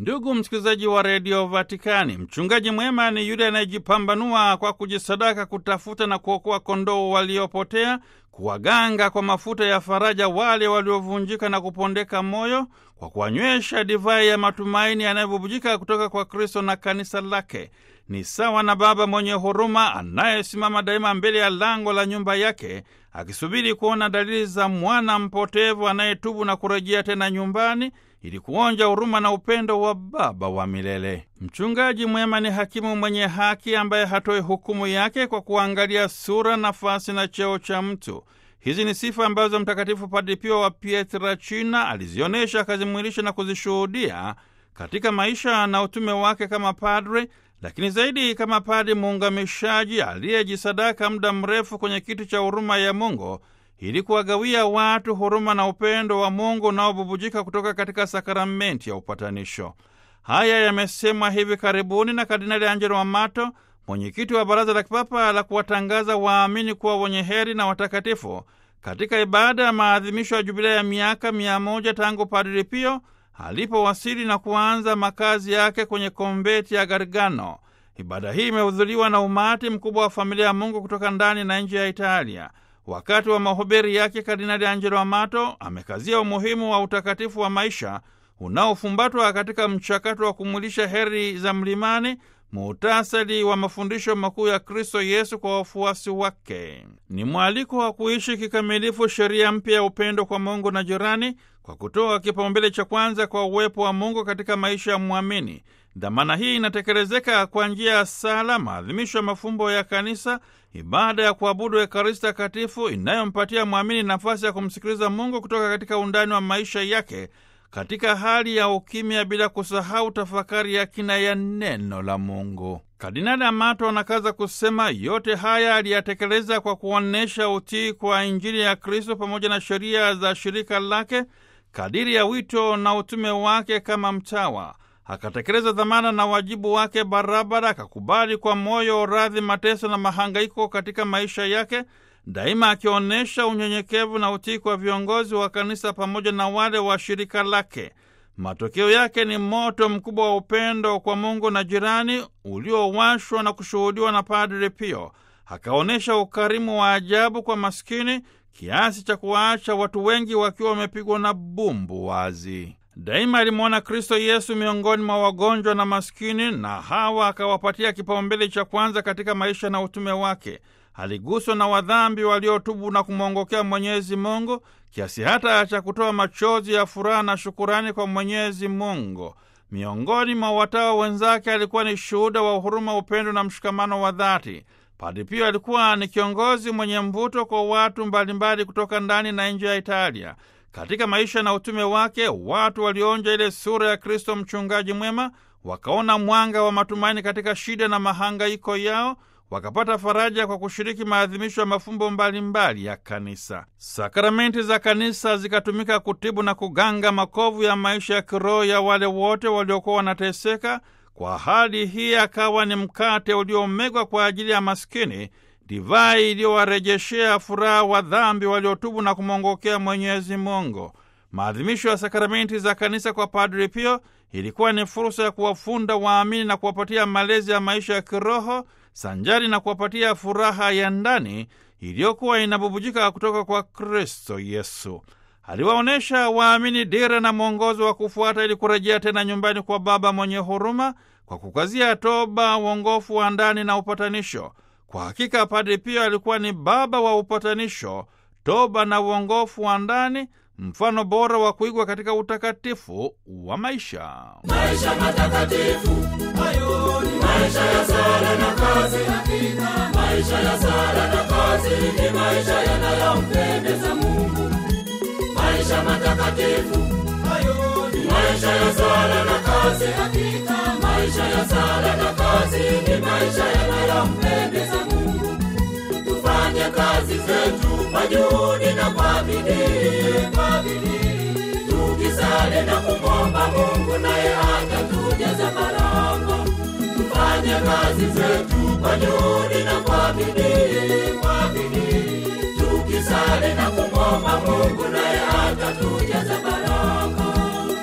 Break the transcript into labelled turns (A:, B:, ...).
A: Ndugu msikilizaji wa redio Vatikani, mchungaji mwema ni yule anayejipambanua kwa kujisadaka kutafuta na kuokoa kondoo waliopotea, kuwaganga kwa mafuta ya faraja wale waliovunjika na kupondeka moyo, kwa kuwanywesha divai ya matumaini yanayobubujika kutoka kwa Kristo na kanisa lake. Ni sawa na baba mwenye huruma anayesimama daima mbele ya lango la nyumba yake akisubiri kuona dalili za mwana mpotevu anayetubu na kurejea tena nyumbani ili kuonja huruma na upendo wa Baba wa milele. Mchungaji mwema ni hakimu mwenye haki ambaye hatoi hukumu yake kwa kuangalia sura, nafasi na cheo cha mtu. Hizi ni sifa ambazo Mtakatifu Padre Pio wa Pietrelcina alizionyesha, akazimwilisha na kuzishuhudia katika maisha na utume wake kama padre, lakini zaidi kama padre muungamishaji aliyejisadaka muda mrefu kwenye kiti cha huruma ya Mungu ili kuwagawia watu huruma na upendo wa Mungu unaobubujika kutoka katika sakramenti ya upatanisho. Haya yamesemwa hivi karibuni na Kardinali Angelo Amato, mwenyekiti wa Baraza la Kipapa la kuwatangaza waamini kuwa wenye heri na watakatifu, katika ibada ya maadhimisho ya jubilea ya miaka mia moja tangu Padre Pio alipowasili na kuanza makazi yake kwenye konventi ya Gargano. Ibada hii imehudhuriwa na umati mkubwa wa familia ya Mungu kutoka ndani na nje ya Italia. Wakati wa mahubiri yake, Kardinali Angelo Amato amekazia umuhimu wa utakatifu wa maisha unaofumbatwa katika mchakato wa kumwilisha heri za mlimani, muhtasari wa mafundisho makuu ya Kristo Yesu kwa wafuasi wake. Ni mwaliko wa kuishi kikamilifu sheria mpya ya upendo kwa Mungu na jirani, kwa kutoa kipaumbele cha kwanza kwa uwepo wa Mungu katika maisha ya mwamini. Dhamana hii inatekelezeka kwa njia ya sala, maadhimisho ya mafumbo ya Kanisa, ibada ya kuabudu Ekaristi Takatifu inayompatia mwamini nafasi ya kumsikiliza Mungu kutoka katika undani wa maisha yake katika hali ya ukimya, bila kusahau tafakari ya kina ya neno la Mungu. Kardinali Amato anakaza kusema yote haya aliyatekeleza kwa kuonyesha utii kwa Injili ya Kristo pamoja na sheria za shirika lake kadiri ya wito na utume wake kama mtawa akatekeleza dhamana na wajibu wake barabara, akakubali kwa moyo radhi mateso na mahangaiko katika maisha yake, daima akionyesha unyenyekevu na utii kwa viongozi wa kanisa pamoja na wale wa shirika lake. Matokeo yake ni moto mkubwa wa upendo kwa Mungu na jirani uliowashwa na kushuhudiwa na Padre Pio. Akaonyesha ukarimu wa ajabu kwa maskini kiasi cha kuwaacha watu wengi wakiwa wamepigwa na bumbu wazi. Daima alimwona Kristo Yesu miongoni mwa wagonjwa na maskini, na hawa akawapatia kipaumbele cha kwanza katika maisha na utume wake. Aliguswa na wadhambi waliotubu na kumwongokea Mwenyezi Mungu kiasi hata cha kutoa machozi ya furaha na shukurani kwa Mwenyezi Mungu. Miongoni mwa watawa wenzake alikuwa ni shuhuda wa huruma, upendo na mshikamano wa dhati. Padre Pio alikuwa ni kiongozi mwenye mvuto kwa watu mbalimbali kutoka ndani na nje ya Italia. Katika maisha na utume wake, watu walionja ile sura ya Kristo mchungaji mwema, wakaona mwanga wa matumaini katika shida na mahangaiko yao, wakapata faraja kwa kushiriki maadhimisho ya mafumbo mbalimbali mbali ya kanisa. Sakramenti za kanisa zikatumika kutibu na kuganga makovu ya maisha ya kiroho ya wale wote waliokuwa wanateseka. Kwa hali hii akawa ni mkate uliomegwa kwa ajili ya maskini, divai iliyowarejeshea furaha wa dhambi waliotubu na kumwongokea Mwenyezi Mungu. Maadhimisho ya sakramenti za kanisa kwa Padre Pio ilikuwa ni fursa ya kuwafunda waamini na kuwapatia malezi ya maisha ya kiroho sanjari na kuwapatia furaha ya ndani iliyokuwa inabubujika kutoka kwa Kristo Yesu. Aliwaonyesha waamini dira na mwongozo wa kufuata ili kurejea tena nyumbani kwa Baba mwenye huruma kwa kukazia toba, uongofu wa ndani na upatanisho. Kwa hakika Padre Pio alikuwa ni baba wa upatanisho, toba na uongofu wa ndani, mfano bora wa kuigwa katika utakatifu wa maisha.
B: Maisha matakatifu hayo ni maisha ya sala na kazi. Hakika maisha ya sala na kazi ni maisha yanayompendeza Mungu. Maisha matakatifu hayo ni maisha ya sala na kazi. Hakika maisha ya sala na kazi ni maisha yanayompendeza Mungu. Tufanye kazi zetu kwa juhudi na kwa bidii, kwa bidii tukisali na kumwomba Mungu naye atatujaza baraka. Tufanye kazi zetu kwa juhudi na kwa bidii, kwa bidii tukisali na kumwomba Mungu naye